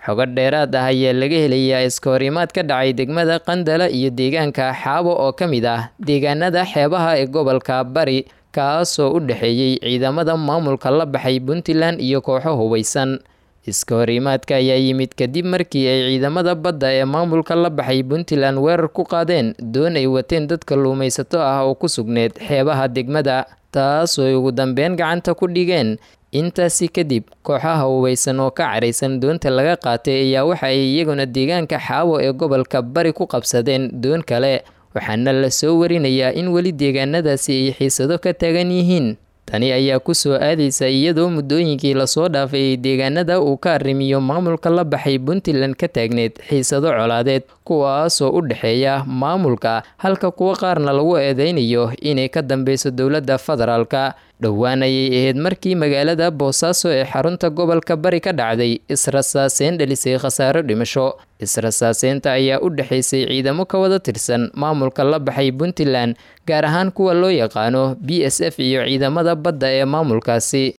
xogo dheeraad ah ayaa laga helayaa iska horimaad ka dhacay degmada qandala iyo deegaanka xaabo oo ka mid ah deegaanada xeebaha ee gobolka bari kaasoo u dhexeeyey ciidamada maamulka la baxay puntland iyo kooxo hubeysan iska horimaadka ayaa yimid kadib markii ay ciidamada badda ee maamulka la baxay puntland weerar ku qaadeen doon ay wateen dad kalluumaysato ah oo ku sugneed xeebaha degmada taasoo ugu dambeyn gacanta ku dhigeen intaasi kadib kooxaha hubeysan oo ka caraysan doonta laga qaatay ayaa waxa ay iyaguna deegaanka xaawo ee gobolka bari ku qabsadeen doon kale waxaana la soo warinayaa in weli deegaanadaasi ay xiisado ka taagan yihiin tani ayaa ku soo aadaysa iyadoo muddooyinkii lasoo dhaafay ay deegaanada uu ka arrimiyo maamulka la baxay puntland ka taagneed xiisado colaadeed kuwaasoo u dhexeeya maamulka halka kuwo qaarna lagu eedeynayo inay ka dambeyso dowladda federaalka dhowaan ayay ahayd markii magaalada boosaaso ee xarunta gobolka bari ka dhacday israsaaseyn dhalisay khasaaro dhimasho israsaaseynta ayaa u dhexaysay ciidamo ka wada tirsan maamulka la baxay puntland gaar ahaan kuwa loo yaqaano b s f iyo ciidamada badda ee maamulkaasi